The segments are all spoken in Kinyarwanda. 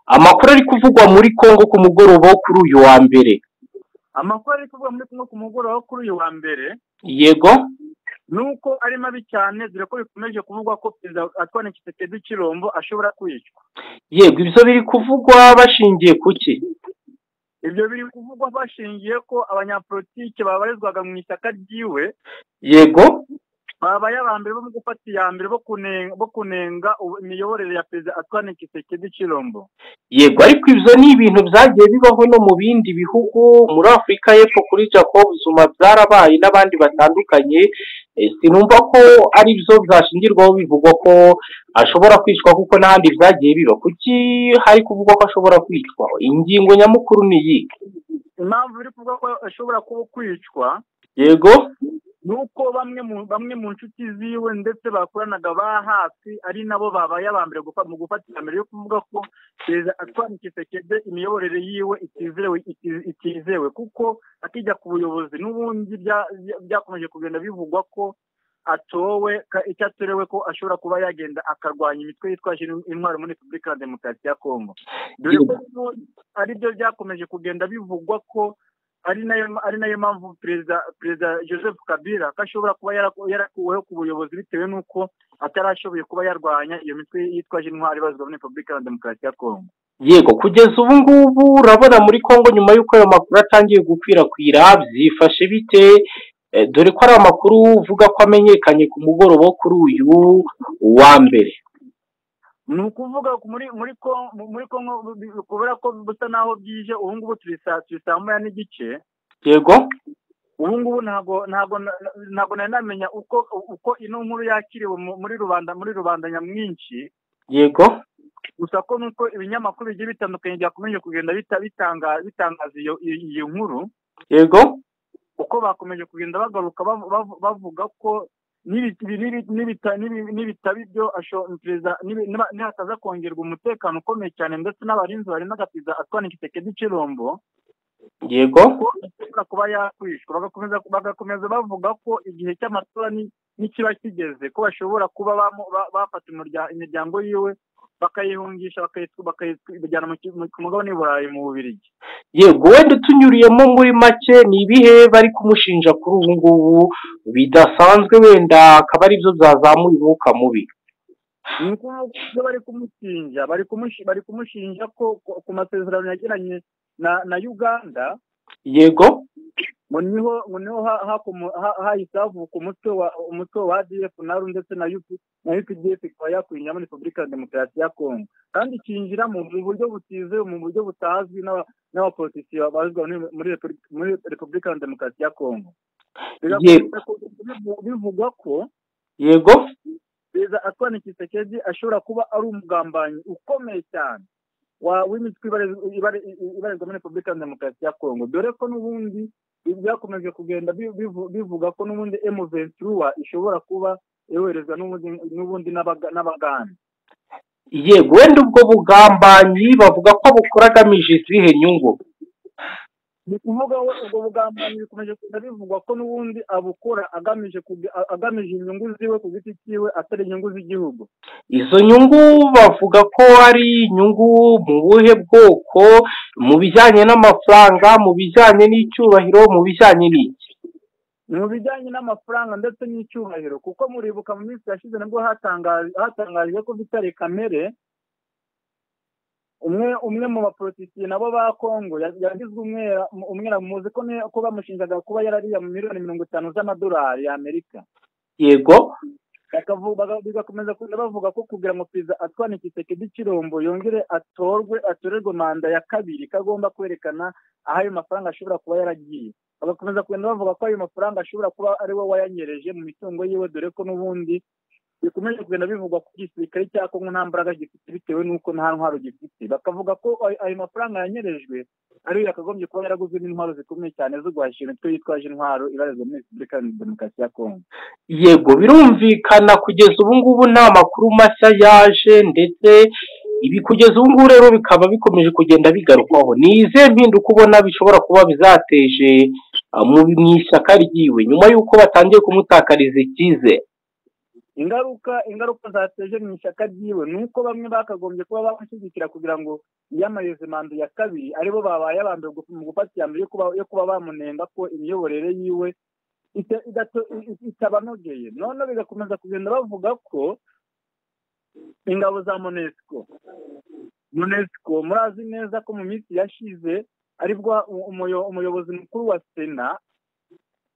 Amakuru ari kuvugwa muri Congo ku mugoroba wo kuri uyu wa mbere amakuru ari kuvugwa muri kumwe ku mugoroba wo kuri uyu wa mbere yego ni uko ari mabi cyane dore ko bikomeje kuvugwa ko perezida Antoine Tshisekedi Chilombo ashobora kwicwa yego ibyo biri kuvugwa bashingiye ku ki ibyo biri kuvugwa bashingiye ko abanyapolitike babarizwaga mu ishyaka ryiwe yego babaye aba mbere bo mu gufata iya mbere bo kunenga bo kunenga ubu- imiyoborere ya perezida Antoine Tshisekedi Chilombo yego ariko ibyo ni ibintu byagiye bibaho no mu bindi bihugu muri afurika y'epfo kuri jacob zuma byarabaye n'abandi batandukanye Eh, sinumva ko ari byo byashingirwaho bivugwa ko ashobora kwicwa kuko n'ahandi byagiye biba kuki hari kuvugwa ko ashobora kwicwa ingingo nyamukuru ni iyi impamvu biri kuvuga ko ashobora kuba kwicwa yego ni uko bamwe mu bamwe mu nshuti ziwe ndetse bakoranaga ba hafi ari nabo babaye aba mbere gufa- mu gufata iya mbere yo kuvuga ko perezida Antoine Tshisekedi imiyoborere yiwe itizewe iti- itizewe kuko akijya ku buyobozi n'ubundi bya- bya- byakomeje kugenda bivugwa ko atowe ka- icyo atorewe ko ashobora kuba yagenda akarwanya imitwe yitwaje in- intwaro muri repubulika ya demokarasi ya kongo dore ko n'ubu ari byo byakomeje kugenda bivugwa ko ari nayo ari nayo mpamvu perezida perezida joseph kabila ko ashobora kuba yaraku- yarakuweho ku buyobozi bitewe n'uko atarashoboye kuba yarwanya iyo mitwe yitwaje intwaro ibazwa muri repubulika ya demokarasi ya kongo yego kugeza ubu ngubu urabona muri congo nyuma y'uko ayo makuru atangiye gukwirakwira byifashe bite Eh, dore ko ari amakuru uvuga ko amenyekanye ku mugoroba wo kuri uyu wa mbere ni ukuvuga ko muri muri Ko- mu- muri kongo bu- bu- kubera ko busa naho bwije ubu ngubu turi saa turi saa moya n'igice yego ubu ngubu ntabwo ntabwo na- na- ntabwo nari namenya uko uko ino nkuru yakiriwe mu- muri rubanda muri rubanda nyamwinshi yego gusa ko nuko ibinyamakuru bigiye bitandukanye byakomeje kugenda bita- bitanga- bitangaza iyo iyo- iyo nkuru yego uko bakomeje kugenda bagaruka bav- bav- bavuga ko nibi- nibi- nibita- nibi- nibitaba ibyo asho- perezida- nibi- niba- nihataza kongerwa umutekano ukomeye cyane ndetse n'abarinzi barinda perezida Antoine Tshisekedi Chilombo yego ko ashobora kuba yakwishwa bagakomeza bagakomeza bavuga ko igihe cy'amatora ni- nikiba kigeze ko bashobora kuba bamu- ba- bafata umurya- imiryango yiwe bakayihungisha bakayitw- bakayijyana mu ki- mu- ku mugabane w'i burayi mu bubirigi yego wenda utunyuriyemo muri make ni ibihe bari kumushinja kuri ubu ngubu bidasanzwe wenda akaba ari byo byazamuye umwuka mubi ni ukuvuga ko ibyo bari kumushinja bari kumushi- bari kumushinja ko ko- ku masezerano yagiranye na na uganda yego ngo niho ngo niho ha- hakomo- ha- hahise havuka umutwe wa umutwe wa ADF naru ndetse na UP na UPDF ikaba yakwinjira muri Repubulika ya Demokarasi ya Kongo kandi ikinjira mu mu buryo butizewe mu buryo butazwi n'aba- n'abapolitisi bazwa muri- muri Repubulika- muri Repubulika ya Demokarasi ya Kongo bigakomeza ku- bivu- bivugwa ko yego perezida Antoine Tshisekedi ashobora kuba ari umugambanyi ukomeye cyane wa- w'imitwe ibare- ibare- ibarizwa muri repubulika ya demokarasi ya kongo dore ko n'ubundi byakomeje kugenda bi- bivu- bivuga ko n'ubundi emu ventura ishobora kuba yoherezwa n'ubundi n'ubundi n'abaga- n'abagande yego wenda ubwo bugambanyi bavuga ko bukora agamije izihe nyungu ni ukuvuga we ubwo bugambanyi bikomeje kugenda bivugwa ko n'ubundi abukora agamije kugi- agamije inyungu ziwe ku giti cyiwe atari inyungu z'igihugu izo nyungu bavuga ko ari inyungu mu buhe bwoko mu bijyanye n'amafaranga mu bijyanye n'icyubahiro mu bijyanye n'iki ni mu bijyanye n'amafaranga ndetse n'icyubahiro kuko muribuka mu minsi yashize nabwo hatangaje- hatangajwe ko Vitali Kamere umwe umwe mu bapolitisiye nabo ba Kongo ya- yagizwe umwera umwera muzi ko ni- ko bamushinjaga kuba yarariya mu miliyoni mirongo itanu z'amadolari y'Amerika yego Bakavu- baga- bigakomeza kugenda bavuga ko kugira ngo perezida Antoine Tshisekedi Chilombo yongere atorwe atorerwe manda ya kabiri ko agomba kwerekana aho ayo mafaranga ashobora kuba yaragiye bagakomeza kugenda bavuga ko ayo mafaranga ashobora kuba ari we wayanyereje mu mitungo yiwe dore ko n'ubundi bikomeje kugenda bivugwa ko igisirikare cya Kongo nta mbaraga gifite bitewe n'uko nta ntwaro gifite bakavuga ko ayo- ayo mafaranga yanyerejwe ari we yakagombye kuba yaraguze n'intwaro zikomeye cyane zo guhashya imitwe yitwaje intwaro ibarizwa muri Repubulika ya Demokarasi ya Kongo yego birumvikana kugeza ubu ngubu nta makuru mashya yaje ndetse ibi kugeza ubu ngubu rero bikaba bikomeje kugenda bigarukwaho ni izihe mpinduka ubona bishobora kuba bizateje ah, mu mu ishyaka ryiwe nyuma y'uko batangiye kumutakariza icyizere ingaruka ingaruka zateje mu ishyaka ryiwe ni uko bamwe bakagombye kuba bamushyigikira kugira ngo yiyamamarize manda ya kabiri aribo babaye abambere mu gufata iya mbere yo kuba bamunenga ko imiyoborere yiwe itabanogeye noneho bigakomeza kugenda bavuga ko ingabo za monesiko monesiko murazi neza ko mu minsi yashize aribwo umuyobozi mukuru wa sena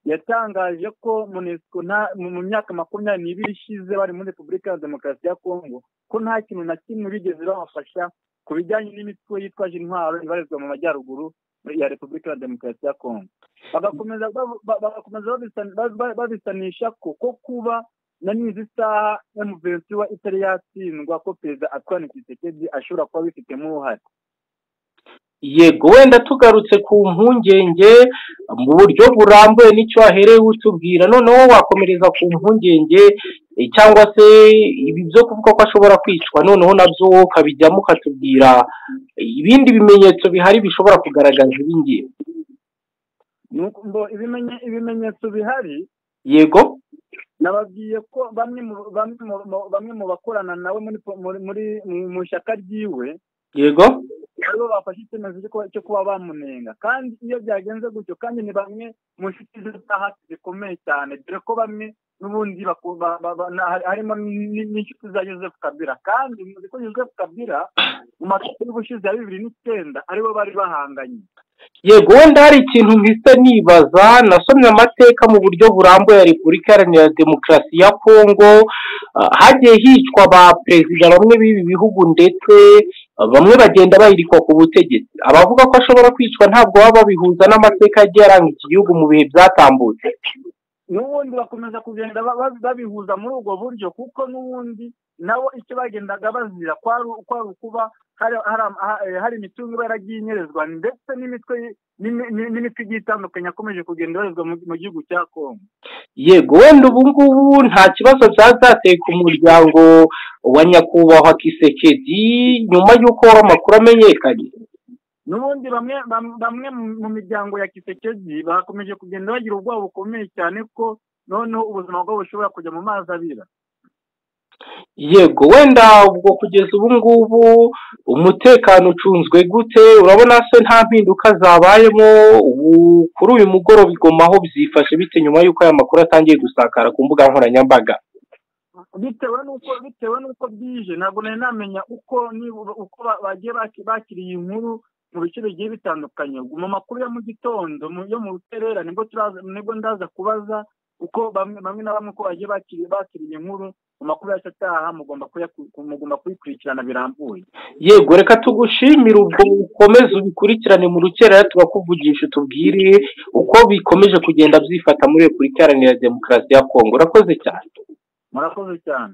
yatangaje ko monesiko mu myaka makumyabiri n'ibiri ishize bari muri repubulika ya demokarasi ya kongo ko nta kintu na kimwe bigeze babafasha ku bijyanye n'imitwe yitwaje intwaro ibarizwa mu majyaruguru ya repubulika ya demokarasi ya kongo bagakomeza babisanisha ko ko kuba na n'izi saha emuventura itari yatsindwa ko perezida atwara ikisekedi ashobora kuba abifitemo uruhare yego wenda tugarutse ku mpungenge mu buryo burambuye n'icyo wahereye utubwira noneho wakomereza ku mpungenge cyangwa se ibi byo kuvuga ko ashobora kwicwa noneho nabyo wowe ukabijyamo ukatubwira ibindi bimenyetso bihari bishobora kugaragaza ibingibi ibimenyetso bihari yego nababwiye ko bamwe mu bakorana nawe mu ishyaka ryiwe yego aribo bafashe icyemezo cyo kuba bamunenga kandi iyo byagenze gutyo kandi ni bamwe mu nshuti ze za hafi zikomeye cyane dore ko bamwe n'ubundi harimo n'inshuti za joseph kabira kandi muzi ko joseph kabira mu macupa y'ubushize ya bibiri n'icyenda aribo bari bahanganye yego wenda hari ikintu mpise nibaza nasomye amateka mu buryo burambuye ya repubulika iharanira demokarasi ya kongo hagiye hicwa ba perezida bamwe b'ibi bihugu ndetse bamwe bagenda bayirikwa ku butegetsi abavuga ko ashobora kwicwa ntabwo baba babihuza n'amateka yagiye aranga iki gihugu mu bihe byatambutse n'ubundi bakomeza kugenda babihuza muri ubwo buryo kuko n'ubundi nabo icyo bagendaga bazira kwari ukuba hari imitungo iba yaragiye inyerezwa ndetse n'imitwe n'imitwe igiye itandukanye yakomeje kugenda ibarizwa mu gihugu cya kongo yego wenda ubu ngubu nta kibazo byaba byateye ku muryango wa nyakubahwa kisekedi nyuma y'uko amakuru amenyekanye n'ubundi bamwe bamwe mu miryango ya kisekedi bakomeje kugenda bagira ubwoba bukomeye cyane ko noneho ubuzima bwabo bushobora kujya mu mazi abira yego wenda ubwo kugeza ubu ngubu umutekano ucunzwe gute urabona se nta mpinduka zabayemo ubu kuri uyu mugoroba igoma aho byifashe bite nyuma y'uko aya makuru atangiye gusakara ku mbuga nkoranyambaga bitewe n'uko bitewe n'uko bwije ntabwo nari namenya uko uko bagiye bakiriye inkuru mu bice bigiye bitandukanye mu makuru yo mu gitondo yo mu ruterera nibwo ndaza kubaza uko bamwe na bamwe uko bagiye bakiriye inkuru mu makuru yacu ataha mugomba kuyikurikirana birambuye yego reka tugushimire ubwo ukomeze ubikurikirane mu rukerera tubakuvugisha utubwire uko bikomeje kugenda byifata muri repubulika iharanira demokarasi ya kongo urakoze cyane murakoze cyane